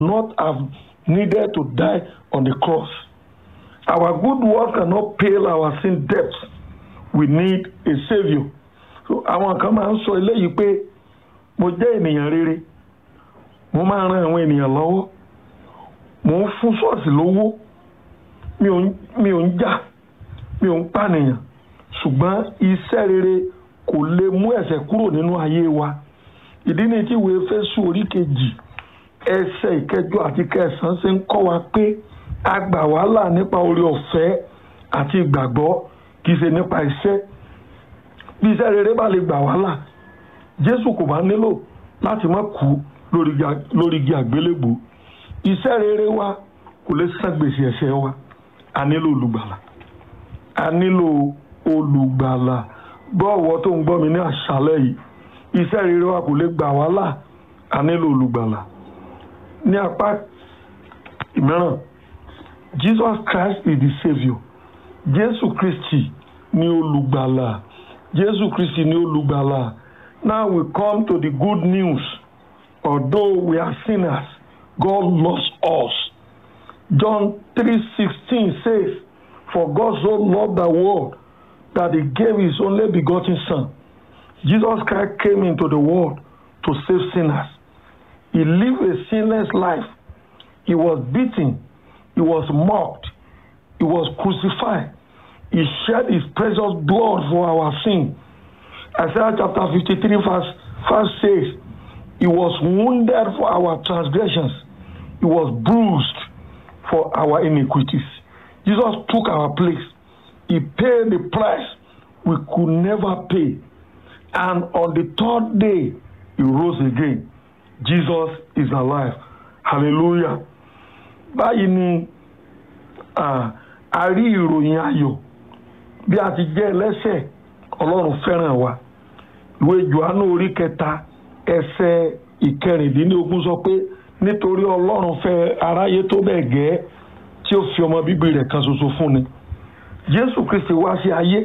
not have needed to die on the cross. Our good work cannot pay our sin debts. We need a saviour. So àwọn kan máa ń sọ eléyìí pé mo jẹ́ ènìyàn rere mo máa ran àwọn ènìyàn lọ́wọ́ mo ń fún ṣọ́ọ̀ṣì lówó mi ò ń mi ò ń jà mi ò ń pànìyàn ṣùgbọ́n iṣẹ́ rere kò lè mú ẹ̀ṣẹ̀ kúrò nínú ayé wa ìdí ni tí ìwé Éfésù orí kejì ẹsẹ̀ ìkẹjọ àti kẹsàn-án ṣe ń kọ́ wa pé a gbà wá là nípa oore ọ̀fẹ́ àti ìgbàgbọ́ kì í ṣe nípa iṣẹ́ bí iṣẹ́ rere bá lè gbà wá là Jésù kò bá nílò láti má kú lórí igi àgbélébùú iṣẹ́ rere wa kò lè san gbèsè ẹ̀ṣẹ̀ wa a nílò olùgbàlà a nílò olùgbàlà gbọ́wọ́ tó ń gbọ́ mi ní àṣálẹ́ yìí iṣẹ́ rere wa kò lè gbà wá là a nílò olùgbàlà ní apá mìíràn Jesus Christ is the saviour Jésù Kristi ni olùgbàlà Jésù Kristi ni olùgbàlà now we come to the good news although we are sinners God loves us John 3:16 says for God so loved the world that he gave his only begotten son Jesus Christ came into the world to save sinners he lived a sinless life he was beaten he was mocked he was crucified he shed his precious blood for our sin Isaiah chapter 53 verse 5 says he was wounded for our transgressions he was bruised for our iniquities Jesus took our place he paid the price we could never pay and on the third day he rose again Jesus is alive hallelujah báyìí ni a rí ìròyìn ayọ̀ bí a ti jẹ́ ẹlẹ́ṣẹ̀ ọlọ́run fẹ́ràn wa ìwé Jòhánù orí kẹta ẹsẹ̀ ìkẹrìndínlógún sọ pé nítorí ọlọ́run fẹ́ aráyé tó bẹ́ẹ̀ gẹ́ tí ó fi ọmọ bíbí rẹ̀ kan ṣoṣo fún ni Jésù Kristi wá sí ayé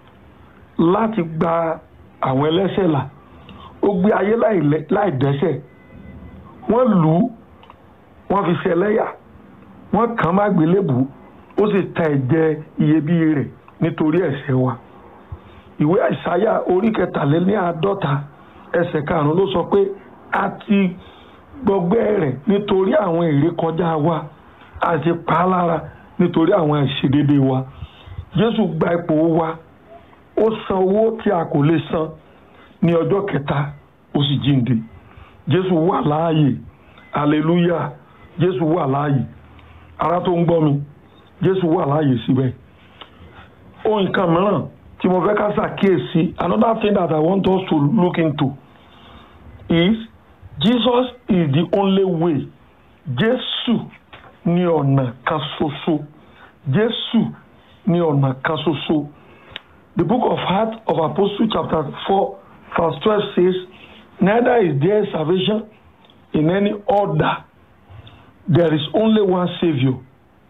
láti gba àwọn ẹlẹ́ṣẹ̀ là ó gbé ayé láì dẹ́ṣẹ̀ wọ́n lù ú wọ́n fi ṣẹlẹ́yà wọ́n kàn má gbélébùú ó sì ta ẹ̀jẹ̀ iyebíye rẹ̀ nítorí ẹ̀ṣẹ̀ wa ìwé àìsáyà orí kẹtàléláàádọ́ta ẹsẹ̀ karùn-ún ló sọ pé a ti gbọgbẹ́ rẹ̀ nítorí àwọn ìrékọjá wa a ti pa á lára nítorí àwọn àìṣedédé wa Jésù gba ipò wa ó san owó tí a kò lè san ní ọjọ́ kẹta ó sì jíǹde Jésù wà láàyè hallelujah Jésù wà láàyè ara tó ń gbọ́ mi Jésù wà láàyè síbẹ̀ ohun kan mìíràn tí mo fẹ́ ká ṣàkíyèsí another thing that I want us to look into is Jesus is the only way Jésù ní ọ̀nà kan ṣoṣo Jésù ní ọ̀nà kan ṣoṣo the book of Acts of Apostles chapter four verse twelve says neither is there salvation in any other there is only one saviour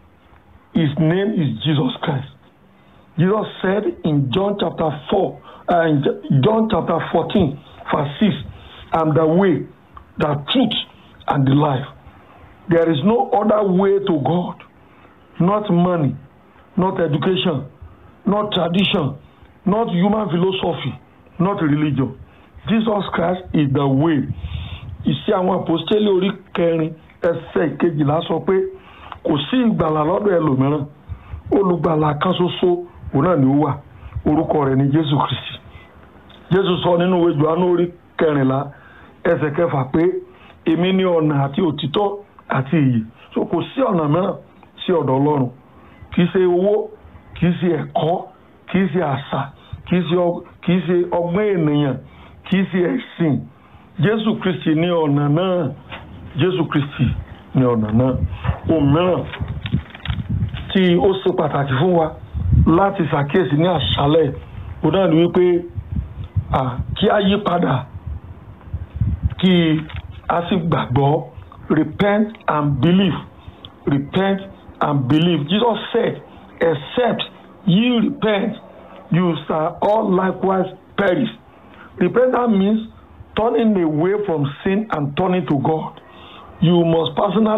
his name is Jesus Christ Jesus said in John chapter 4, uh, in John chapter 14, verse 6, I'm the way, the truth, and the life. There is no other way to God, not money, not education, not tradition, not human philosophy, not religion. Jesus Christ is the way. Ìṣe àwọn àpòstélì orí kẹrin ẹsẹ̀ ìkejìlá sọ pé kò sí ìgbàlà lọ́dọ̀ ẹlòmíràn olùgbàlà kan ṣoṣo òun náà ni ó wà orúkọ rẹ̀ ni jésù kristi jésù sọ nínú ìwé Jòhánù orí kẹrìnlá ẹsẹ̀ kẹfà pé èmi ni ọ̀nà àti òtítọ́ àti ìyè so kò sí ọ̀nà mìíràn sí ọ̀dọ̀ ọlọ́run kì í ṣe owó kì í ṣe ẹ̀kọ́ kì í ṣe àṣà kì í ṣe ọgbọ́n ènìyàn kì í ṣe ẹ̀sìn jésù kristi ni ọ̀nà náà jésù kristi ni ọ̀nà náà ohun mìíràn tí ó ṣe pàtàkì fún wa láti ṣàkíyèsí ní àṣálẹ̀ ó náà ní wípé kí a yí padà kí a sì gbàgbọ́ repent and believe repent and believe Jesus said except ye repent you shall all likewise perish repentance means turning away from sin and turning to God you must personally